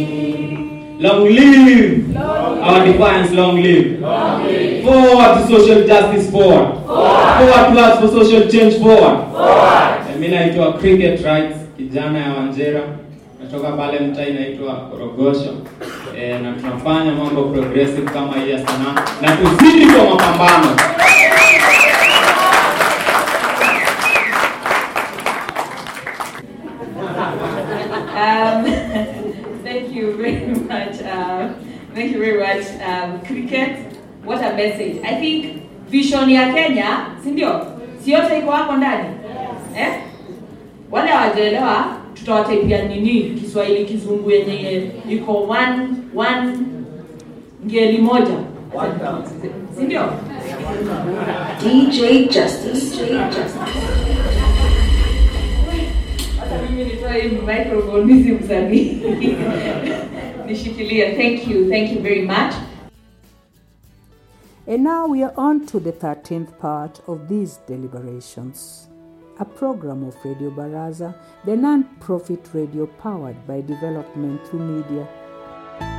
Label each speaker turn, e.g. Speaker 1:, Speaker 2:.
Speaker 1: Long live our defiance, long live. Forward to social justice, forward. Forward plus for social change, forward. Eh, Mi naitwa Cricket Rights, kijana ya Wanjera, natoka pale mtaa inaitwa Korogosho. E, na tunafanya mambo progressive kama hii ya sanaa na tuzidi kwa mapambano.
Speaker 2: Um, thank you very much. Um, thank you very much, um, Cricket. What a message. I think vision ya Kenya, si ndio? Si yote iko hapo ndani? Eh? Wale hawajaelewa tutawataipia nini Kiswahili kizungu yenye iko one one ngeli moja. Si ndio?
Speaker 3: DJ Justice. DJ Justice.
Speaker 2: Hata mimi nitoe hii microphone hizi msanii. Nishikilie. Thank you. Thank you very much.
Speaker 4: And now we are on to the 13th part of these deliberations. A program of Radio Baraza, the non profit radio powered by development through media